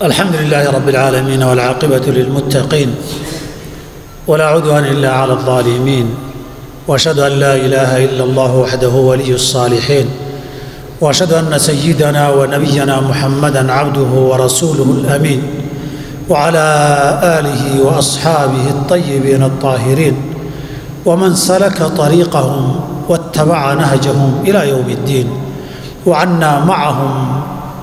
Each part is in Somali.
الحمد لله رب العالمين والعاقبة للمتقين ولا عدوان إلا على الظالمين وأشهد أن لا إله إلا الله وحده ولي الصالحين وأشهد أن سيدنا ونبينا محمدا عبده ورسوله الأمين وعلى آله وأصحابه الطيبين الطاهرين ومن سلك طريقهم واتبع نهجهم إلى يوم الدين وعنا معهم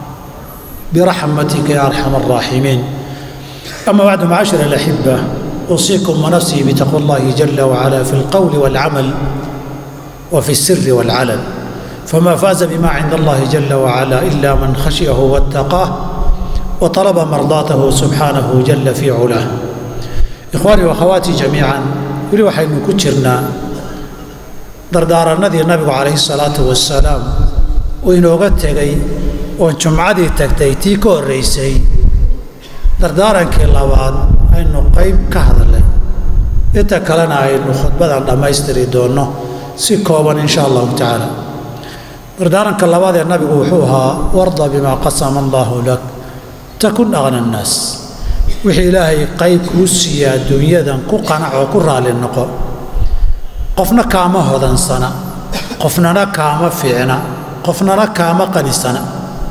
برحمتك يا ارحم الراحمين اما بعد معاشر الاحبه اوصيكم ونفسي بتقوى الله جل وعلا في القول والعمل وفي السر والعلن فما فاز بما عند الله جل وعلا الا من خشيه واتقاه وطلب مرضاته سبحانه جل في علاه اخواني واخواتي جميعا weli waxaynu ku jirnaa dardaaranadii nabigu calayhi salaatu wasalaam uu inooga tegay oon jumcadii tagtay tii ka horraysay dardaarankii labaad aynu qayb ka hadalnay inta kalena aynu khudbadan dhammaystiri doonno si kooban insha allahu tacaala dardaaranka labaad ee nabigu wuxuu ahaa warda bimaa qasama allaahu lak takun aqna annaas wixii ilaahay qayb kuu siiya adduunyadan ku qanac oo ku raalli noqo qofna kaama hodansana qofnana kaama fiicna qofnana kaama qanisana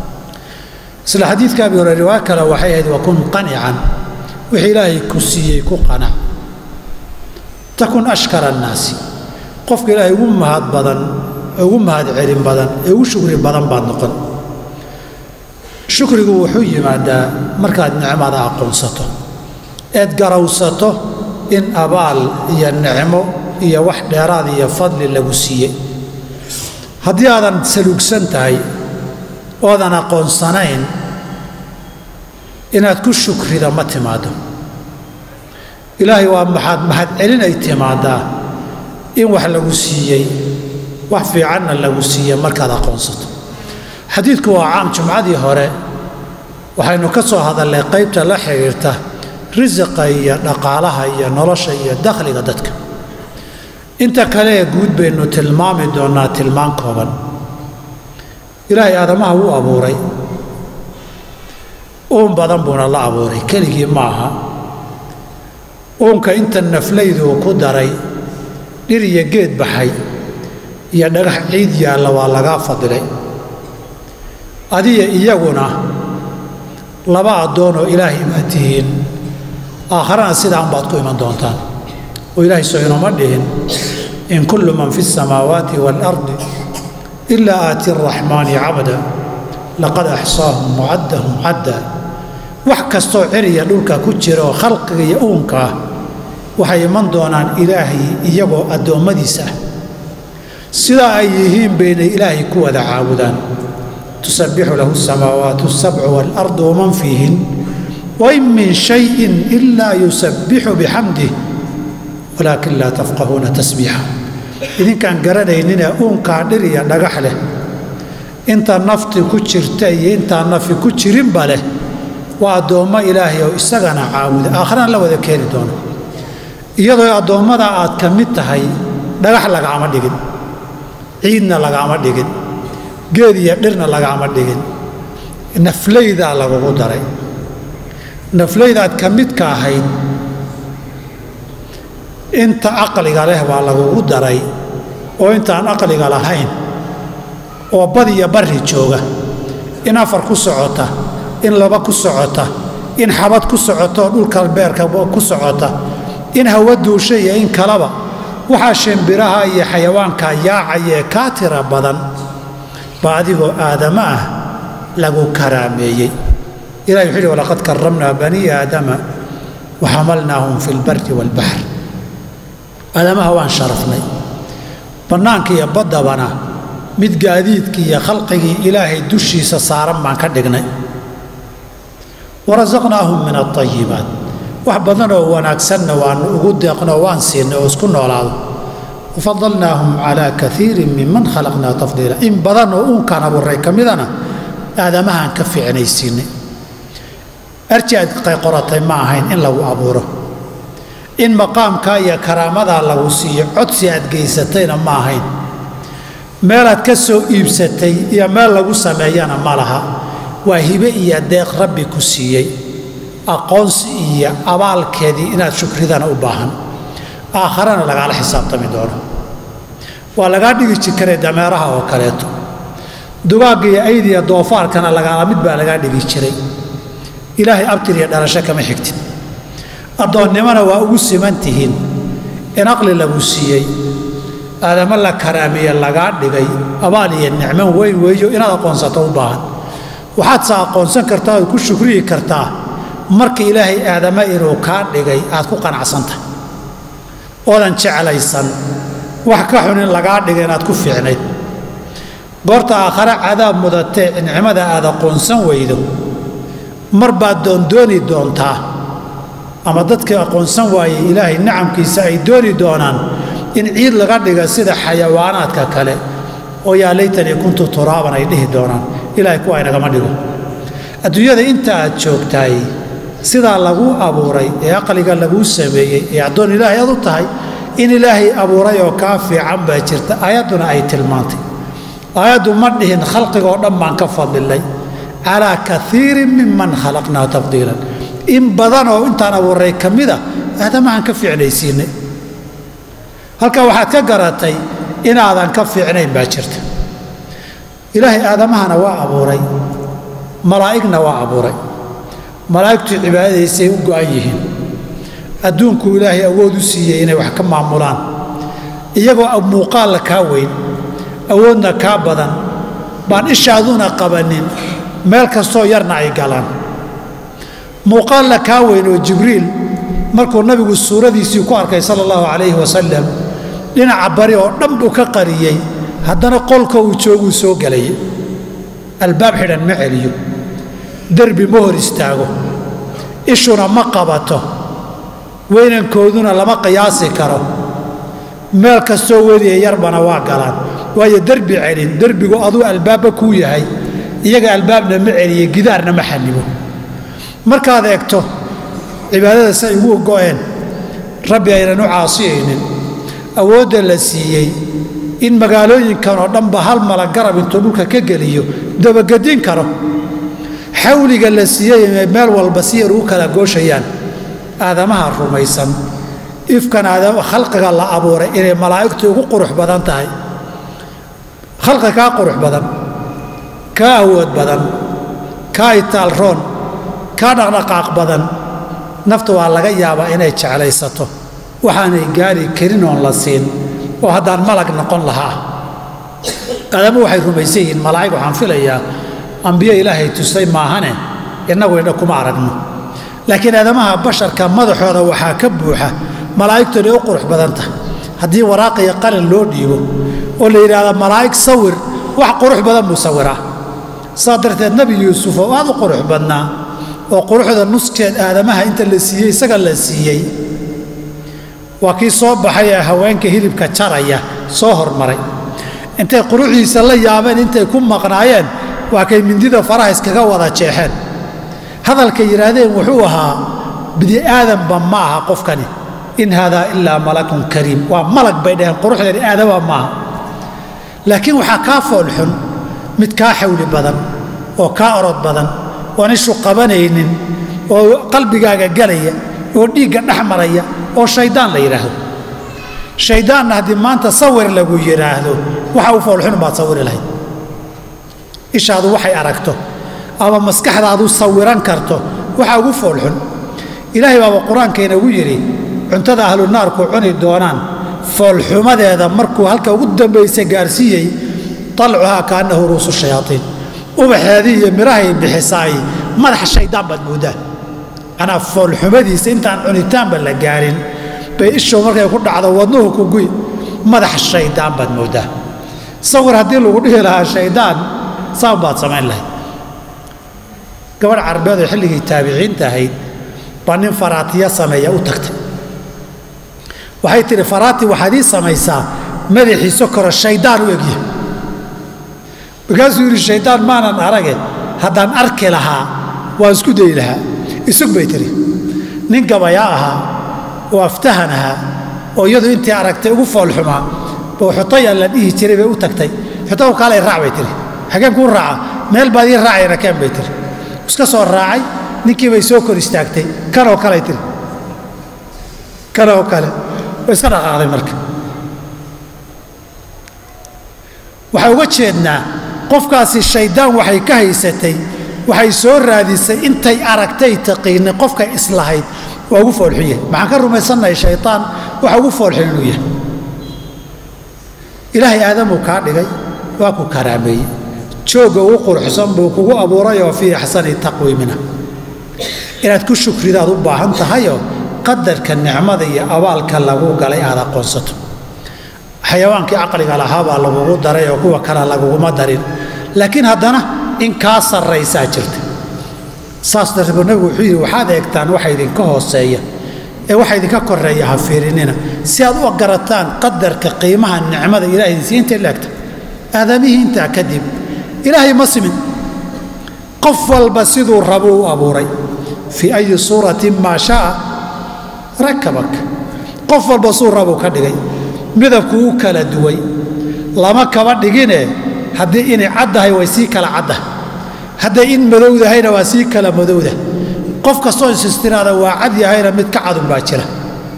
isla xadiidka abi hore riwaayo kale waxay ahayd wakun qanican wixii ilaahay ku siiyey ku qanac takun ashkara annaasi qofka ilaahay ugu mahad badan ugu mahad celin badan ee ugu shukri badan baad noqon shukrigu wuxuu yimaadaa markaad nicmada aqoonsato eed garawsato in abaal iyo nicmo iyo wax dheeraad iyo fadli lagu siiyey haddii aadan saluugsan tahay oodan aqoonsanayn inaad ku shukrida ma timaado ilaahay waa maxaad mahad celinay timaadaa in wax lagu siiyey wax fiicanna lagu siiyey markaad aqoonsato xadiidku waa caam jumcadii hore waxaynu ka soo hadalnay qaybta la xidhiirta risiqa iyo dhaqaalaha iyo nolosha iyo dakhliga dadka inta kale ee guud baynu tilmaami doonnaa tilmaan kooban ilaahay aadamaha wuu abuuray uun badan buuna la abuuray keligii ma aha uunka inta naflayduu ku daray dhir iyo geed baxay iyo dhagax ciid yaalla waa lagaa fadilay adiya iyaguna laba addoonoo ilaahay baad tihiin aakharana sidaan baad ku iman doontaan oo ilaahay soo inoma dhihin in kullu man fi الsamaawaati wاlardi ilaa aati araxmaani cabda laqad axsaahum wacaddahum cadda wax kastoo ceriya dhulka ku jira oo khalqiga iyo uunka ah waxay iman doonaan ilaahay iyagoo addoommadiisa ah sidaa ay yihiin baynay ilaahay ku wada caabudaan tusabbixu lahu asamaawaatu asabcu waalardu waman fiihin wain min shayin ilaa yusabbixu bixamdih walaakin laa tafqahuuna tasbiixa idinkaan garanayninee uunkaa dhir iyo dhagax leh inta nafti ku jirta iyo intaa nafi ku jirinba leh waa addoommo ilaahay oo isagana caabuda aakharana la wada keeni doono iyadoo addoommada aad ka mid tahay dhagax lagaama dhigin ciidna lagaama dhigin geed iyo dhirna lagaama dhigin naflaydaa lagugu daray naflaydaad ka midka ahayd inta aqliga leh baa lagugu daray oo intaan aqliga lahayn oo bad iyo barri jooga in afar ku socota in laba ku socota in xabad ku socota oo dhulka beerka ku socota in hawa duusha iyo in kalaba waxaa shimbiraha iyo xayawaanka yaacayee kaa tira badan baa adigoo aadama ah lagu karaameeyey ilahi wuxuu yidhi walaqad karamnaa banii aadama wa xamalnaahum fi lbari waalbaxr aadamaha waan sharafnay bannaanka iyo baddabana mid gaadiidkii iyo khalqigii ilaahay dushiisa saaran baan ka dhignay warasaqnaahum min alayibaat wax badanoo wanaagsanna waanu ugu deeqnoo waan siinay oo isku noolaado wafadalnaahum calaa kaiirin minman khalaqnaa tafdiila in badanoo uunkaan abuuray ka midana aadamahaan ka fiicnaysiinay arji aad qoratay ma ahayn in lagu abuuro in maqaamkaa iyo karaamadaa lagu siiyo codsi aad geysatayna ma ahayn meelaad ka soo iibsatay iyo meel lagu sameeyana ma laha waa hibe iyo deeq rabbi ku siiyey aqoonsi iyo abaalkeedii inaad shukridana u baahan aakharana lagaala xisaabtami doono waa lagaa dhigi jikaray dameeraha oo kaleeto dugaagga iyo aydiya doofaarkana lagaala mid baa lagaa dhigi jiray ilaahay abtir iyo dhalasho kama xigtin addoonnimona waa ugu siman tihiin in aqli lagu siiyey aadamo la karaamiye lagaa dhigay abaal iyo nicmo weyn weeyo inaad aqoonsato u baahan waxaadse aqoonsan kartaa ood ku shukriyi kartaa marka ilaahay aadama inuu kaa dhigay aad ku qanacsantahay oodan jeclaysan wax ka xun in lagaa dhiga inaad ku fiicnayd goorta aakhare cadaab mudatee nicmada aad aqoonsan weydo mar baad doondooni doontaa ama dadkii aqoonsan waayey ilaahay nicamkiisa ay dooni doonaan in ciid laga dhiga sida xayawaanaadka kale oo yaa laytanii kuntu turaaban ay dhihi doonaan ilaahay kuwa aynagama dhigo adduunyada inta aad joogtaay sidaa laguu abuuray ee aqliga laguu sameeyey ee addoon ilaahay aad u tahay in ilaahay abuuray oo kaa fiican baa jirta aayadduna ay tilmaantay aayaddu ma dhihin khalqiga oo dhan baan ka fadilay calaa kaiirin miman khalaqnaa tafdiilan in badan oo intaan abuuray ka mida aadamahan ka fiicnaysiinay halkaa waxaad ka garatay inaadan ka fiicnayn baa jirta ilaahay aadamahana waa abuuray malaa'igna waa abuuray malaa'igtu cibaadadaysay u go'an yihiin adduunkuu ilaahay awood u siiyey inay wax ka maamulaan iyagoo muuqaalla kaa weyn awoodna kaa badan baan ishaaduuna qabannin meel kastoo yarna ay galaan muuqaalla kaa weyn oo jibriil markuu nabigu suuradiisii ku arkay sala allahu calayhi wasalam dhinaca bari oo dhan buu ka qariyey haddana qolka uu jooguu soo gelayay albaab xidhan ma celiyo derbi ma hor istaago ishuna ma qabato weynankooduna lama qiyaasi karo meel kastoo wediya yarbana waa galaan waayo derbi celin derbigu aduu albaabba kuu yahay iyaga albaabna ma celiye gidaarna ma xanibo markaad eegto cibaadada say ugu go'een rabbi aynan u caasiyaynin awoodda la siiyey in magaalooyinkan oo dhanba hal mala garab intuu dhulka ka geliyo dabagedin karo xawliga la siiyey inay meel walba si yar ugu kala gooshayaan aadamaha rumaysan ifkan khalqiga la abuuray inay malaa'igtu ugu qurux badan tahay khalqi kaa qurux badan kaa awood badan kaa itaalroon kaa dhaqdhaqaaq badan nafta waa laga yaabaa inay jeclaysato waxaanay gaari karin oon la siin oo haddaan malag noqon lahaa aadama waxay rumaysan yihiin malaa'ig waxaan filayaa ambiyo ilaahay tusay maahane innagu indha kuma aragno laakiin aadamaha basharka madaxooda waxaa ka buuxa malaa'igtoonay u qurux badan tahay haddii waraaqiyo qalin loo dhiibo oo la yidhaahdo malaa'ig sawir wax qurux badan buu sawiraa saa darteed nebi yuusuf oo aad u qurux badnaa oo quruxda nuskeed aadamaha inta la siiyey isaga la siiyey waa kii soo baxay ee haweenka hilibka jaraya soo hormaray intay quruxdiisa la yaabeen intay ku maqnaayeen waa kay mindida faraha iskaga wada jeexeen hadalkay yidhaahdeen wuxuu ahaa bini aadanba ma aha qofkani in haadaa ilaa malakun kariim waa malag bay dhaheen quruxdeeni aadama maaha laakiin waxaa kaa foolxun mid kaa xawli badan oo kaa orod badan oon ishu qabanaynin oo qalbigaaga galaya oo dhiigga dhex maraya oo shayddaan la yidhaahdo shayddaanna haddii maanta sawir lagu yidhaahdo waxa u foolxun baad sawiri lahayd ishaadu waxay aragto ama maskaxdaadu sawiran karto waxa ugu foolxun ilaahay baaba qur-aanka inagu yidhi cuntada ahlu naarku cuni doonaan foolxumadeeda markuu halka ugu dambaysa gaarsiiyey talcuhaa kaannahu ruusu shayaaiin ubaxeedii iyo mirahay bixisaay madaxa shayddaan baad mooddaa manaa foolxumadiisa intaan cunitaanba la gaarin bay ishow markay ku dhacdo wadnuhu ku guy madaxa shayddaan baad mooddaa sawir haddii lagu dhihi lahaa shayddaan saan baad samayn lahayd gabadh carbeed oo xilligii taabiciinta ahayd baa nin faraatiya sameeya u tagtay waxay tidhi faraati waxaad ii samaysaa madaxiiso koro shayddaan u egya markaasuu yidhi shayddaan maanan arage haddaan arki lahaa waan isku dayi lahaa isug bay tidhi nin gabayaa ahaa oo aftahan ahaa oo iyadu intii aragtay ugu foolxumaa buu xutaya la dhihi jiray bay u tagtay xutaw kaalay raac bay tidhi xageen kuu raaca meel baad ii raacayna keen bay tiri iska soo raacay ninkii bay soo kor istaagtay kanoo kaley tiri kanoo kale way iska dhaqaaqday marka waxaa uga jeednaa qofkaasi shayddaan waxay ka haysatay waxay soo raadisay intay aragtay taqiinay qofka islahayd waa ugu foolxun yahay maxaan ka rumaysannahay shaytaan waxa ugu foolxun inuu yahay ilaahay aadamuu kaa dhigay waa ku karaameeyey joogga ugu quruxsan buu kugu abuuray oo fii axsani taqwiimina inaad ku shukridaad u baahan tahayoo qadarka nicmada iyo abaalka lagu galay aad aqoonsato xayawaankii caqliga lahaa baa lagugu daray oo kuwa kale laguguma darin laakiin haddana in kaa sarraysaa jirta saas darteed buu nabigu wuxuu yidhi waxaad eegtaan waxa idinka hooseeya ee waxa idinka koreeya ha fiirinina si aad u garataan qadarka qiimaha nicmada ilahay idinsi intay laegta aadamihii intaa kadib ilaahay ma simin qof walba siduu rabuu u abuuray fii ayi suuratin maa shaaa rakabak qof walba suu rabuu ka dhigay midabkuu u kala duway lama kaba dhigine haddii inay caddahay way sii kala caddahay hadday in madowdahayna waa sii kala madowda qof kastoo isistiraada waa cad yahayna mid ka cadun baa jira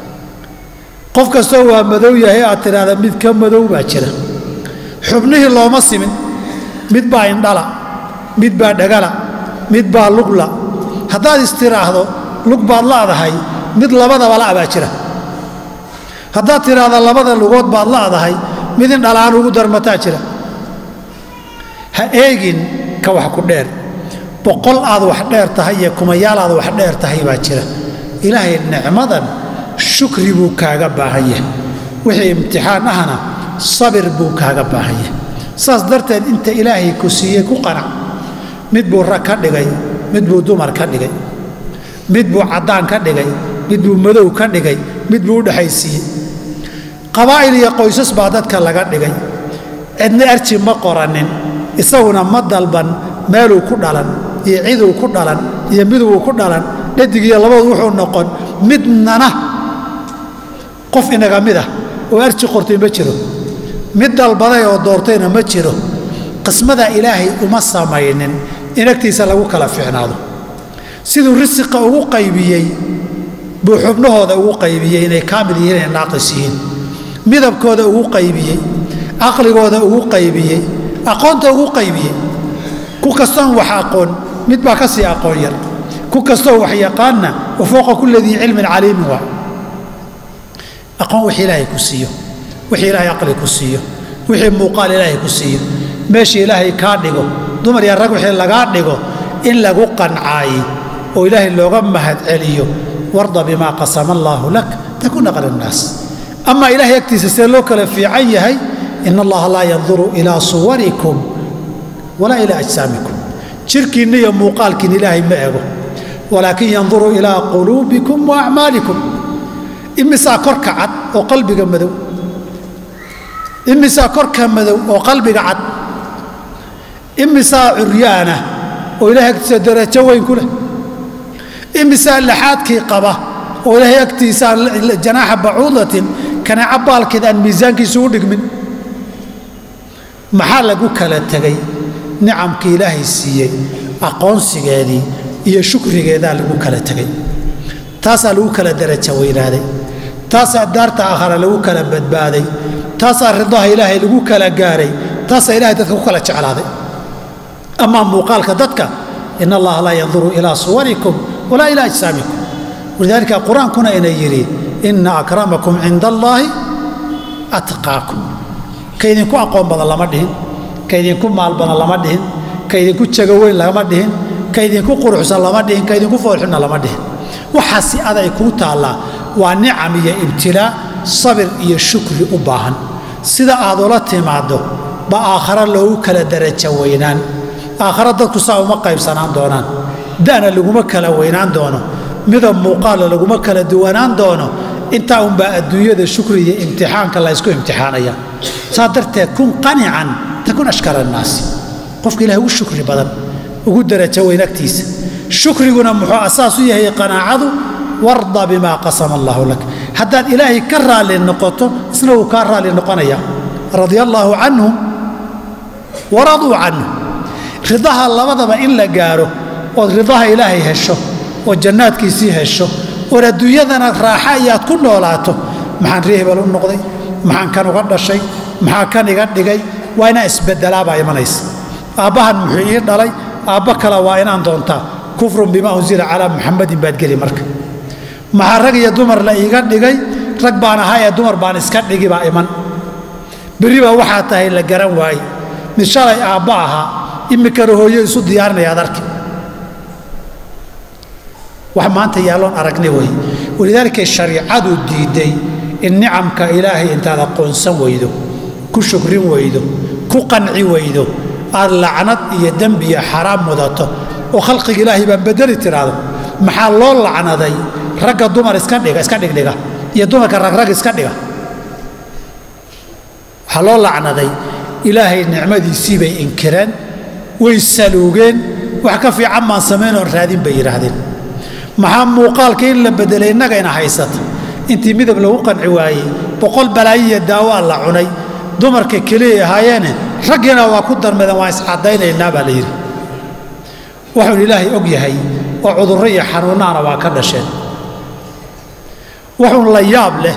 qof kastoo waa madow yahay aad tidhaahda mid ka madow baa jira xubnihii looma simin mid baa indhala mid baa dhagala mid baa lugla haddaad istiraahdo lug baad la'dahay mid labadaba la' baa jira haddaad tidhaahda labada lugood baad la'dahay mid indhalaan ugu darmataa jira ha eegin ka wax ku dheer boqol aad wax dheer tahay iyo kumayaal aad wax dheer tahay baa jira ilaahay nicmadan shukri buu kaaga baahan yahay wixii imtixaan ahna sabir buu kaaga baahan yahay saas darteed inta ilaahay ku siiyey ku qanac mid buu rag ka dhigay mid buu dumar ka dhigay mid buu caddaan ka dhigay mid buu madow ka dhigay mid buu u dhexaysiiyey qabaa'il iyo qoysas baa dadka laga dhigay cidna arji ma qoranin isaguna ma dalban meeluu ku dhalan iyo ciduu ku dhalan iyo miduu ku dhalan dhadig iyo labadu wuxuu noqon midnana qof inaga mid ah oo arji qortay ma jiro mid dalbaday oo doortayna ma jiro qismada ilaahay uma samaynin in agtiisa lagu kala fiicnaado siduu risiqa ugu qaybiyey buu xubnahooda ugu qaybiyey inay kaamil yihiin inay naaqis yihiin midabkooda ugu qaybiyey caqligooda ugu qaybiyey aqoonta ugu qaybiyey ku kastoon wax aqoon mid baa ka sii aqoon yar ku kastoo wax yaqaanna wa fooqa kulli dii cilmin caliimin waa aqoon wixii ilaahay ku siiyo wixii ilaahay aqli ku siiyo wixii muuqaal ilaahay ku siiyo meeshii ilaahay kaa dhigo dumar iyo rag wixii lagaa dhigo in lagu qancaayi oo ilaahay looga mahad celiyo warda bimaa qasama allaahu lak takuna qala nnaas amaa ilaahay agtiisa see loo kala fiican yahay ina allaha laa yanduru ilaa suwarikum walaa ilaa ajsaamikum jirkiinna iyo muuqaalkiin ilaahay ma ego walaakin yanduru ilaa quluubikum wa acmaalikum imisaa korka cad oo qalbiga madow imisaa korka madow oo qalbiga cad imisaa curyaana oo ilaahay agtiisa darajo weyn ku leh imisaa laxaadkii qaba oo ilaahay agtiisa janaaxa bacuudatin kaneeca baalkeed aan miisaankiisu u dhigmin maxaa lagu kala tegay nicamkii ilaahay siiyey aqoonsigeedii iyo shukrigeedaa lagu kala tegay taasaa lagu kala daraja weynaaday taasaa daarta aakhara lagu kala badbaaday taasaa ridaha ilaahay lagu kala gaaray taasaa ilahay dadka ku kala jeclaaday amaa muuqaalka dadka in allaha laa yanduru ilaa suwarikum walaa ilaa ajsaamikum walidaalika qur-aankuna ina yidhi ina akramakum cinda allaahi atqaakum ka idinku aqoon badan lama dhihin ka idinku maal badan lama dhihin ka idinku jago weyn lama dhihin ka idinku quruxsan lama dhihin ka idinku foolxunna lama dhihin waxaasi aday kuu taallaa waa nicam iyo ibtilaa sabir iyo shukri u baahan sida aad ula timaaddo ba aakhare loogu kala darajo weynaan aakhare dadku saa uma qaybsanaan doonaan da'na laguma kala weynaan doono midab muuqaala laguma kala duwanaan doono intaa unbaa adduunyada shukri iyo imtixaanka la ysku imtixaanaya saa darteed kun qanican takun ashkara annaasi qofka ilahay ugu shukri badan ugu darajo weyn agtiisa shukriguna muxuu asaas u yahay qanaacadu warda bimaa qasama allaahu lak haddaad ilaahay ka raalli noqoto isna wuu kaa raalli noqonaya radia allaahu canhum waraduu canhu ridaha labadaba in la gaaro ood ridaha ilaahay hesho oo jannaadkiisii hesho ood adduunyadana raaxa iyaad ku noolaato maxaan ree hebel u noqday maxaan kan uga dhashay maxaa kan iga dhigay waa inaan isbedelaabaa imanaysa aabbahan muxuu ii dhalay aabba kale waa inaan doontaa kufrun bimaa unsila calaa muxamadin baad geli marka maxaa rag iyo dumar la iiga dhigay rag baan ahaa ee dumar baan iska dhigi baa iman berri baa waxaa tahay la garan waaye mid shalay aabba ahaa imikana hooyo isu diyaarinaya ad arki wax maanta yaalloon aragnay weeye walidaalika shariicadu diiday in nicamka ilaahay intaad aqoonsan weydo ku shukrin weydo ku qanci weydo aad lacnad iyo dembi iyo xaraam mudato oo khalqiga ilaahay baan bedeli tiraahdo maxaa loo lacnaday ragga dumar iska dhiga iska dhigdhiga iyo dumarka ragrag iska dhiga waxaa loo lacnaday ilaahay nicmadiisii bay inkireen way saluugeen wax ka fiican maan samaynoon raadin bay yidhaahdeen maxaa muuqaalka in la bedelay innagayna haysata intii midab lagu qanci waayey boqol balaayiya daawaa la cunay dumarka keliyay ahaayeene raggiina waa ku darmadeen waan iscaddaynaynaa baa la yidhi wuxuun ilaahay og yahay oo cudurro iyo xanuunnaana waa ka dhasheen wuxuun la yaab leh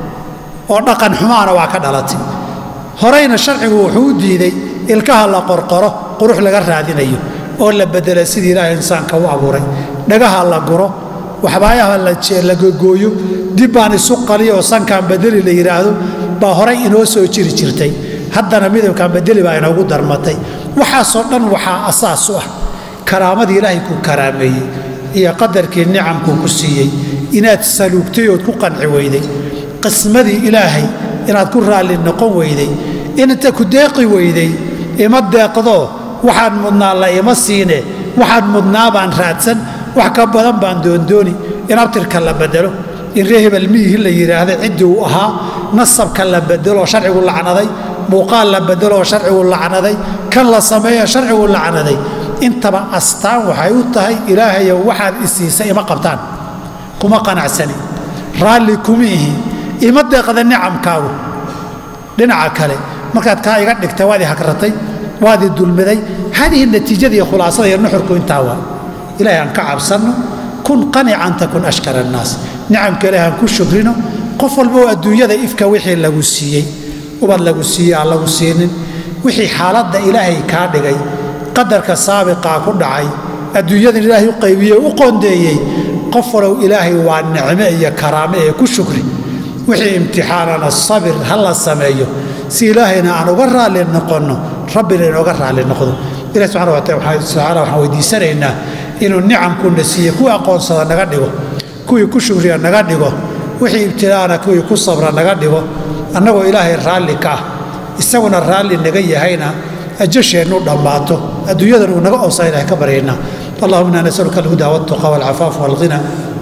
oo dhaqan xumaana waa ka dhalatay horeyna sharcigu wuxuu u diiday ilkaha la qorqoro qurux laga raadinayo oo la bedela sidii ilaahay insaanka u abuuray dhagaha la guro waxbaayaha la gogooyo dib baan isu qaliyo oo sankaan bedeli la yidhaahdo baa horay inoo soo jiri jirtay haddana midabkaan bedeli baa inoogu darmatay waxaasoo dhan waxaa asaas u ah karaamadii ilaahay ku karaameeyey iyo qadarkii nicamkuu ku siiyey inaad saluugtay ood ku qanci weyday qismadii ilaahay inaad ku raalli noqon weyday inta ku deeqi weyday ima deeqdoo waxaan mudnaa la ima siine waxaan mudnaa baan raadsan wax ka badan baan doondooni in abtirka la bedelo in ree hebel miyihii la yidhaahda ciddii uu ahaa nasabka la bedelo oo sharcigu lacnaday muuqaal la bedelo oo sharcigu lacnaday kan la sameeyo sharcigu lacnaday intaba astaan waxay u tahay ilaahayow waxaad isiisay ima qabtaan kuma qanacsani raalli kuma ihi ima deeqda nicamkaagu dhinaca kale markaad kaa iga dhigtay waad i hagratay waad i dulmiday hadihi natiijada iyo khulaasada iyo nuxurku intaa waa ilaahay aan ka cabsanno kun qanican takun ashkara annaas nicamka ilaahay aan ku shukrino qof walba oo adduunyada ifka wixii lagu siiyey ubad lagu siiyey aan lagu siinin wixii xaaladda ilaahay kaa dhigay qadarka saabiqaa ku dhacay adduunyadan ilaahay u qaybiyey u qoondeeyey qof walow ilaahay waa nicme iyo karaame ee ku shukri wixii imtixaanana sabir ha la sameeyo si ilaahayna aan uga raalli noqonno rabbina inooga raalli noqdo ilahi subxana wataala waxaan weydiisanaynaa inuu nicamkuna siiye kuwii aqoonsada naga dhigo kuwii ku shukriya naga dhigo wixii ibtilaana kuwii ku sabra naga dhigo annagoo ilaahay raalli ka ah isaguna raalli naga yahayna ajasheennu dhammaato adduunyadan uu naga oosaa ilahay ka baryaynaa اللهم انا نسالك الهدى والتقى والعفاف والغنى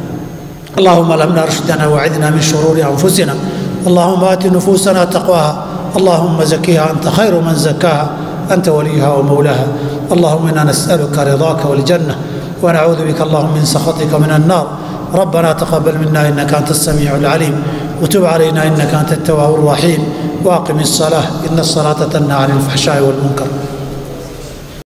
اللهم لمنا رشدنا وعدنا من شرور انفسنا اللهم ات نفوسنا تقواها اللهم زكيها انت خير من زكاها انت وليها ومولاها اللهم انا نسالك رضاك والجنه ونعوذ بك اللهم من سخطك من النار ربنا تقبل منا انك انت السميع العليم وتب علينا انك انت التواب الرحيم واقم الصلاه ان الصلاه تنهى عن الفحشاء والمنكر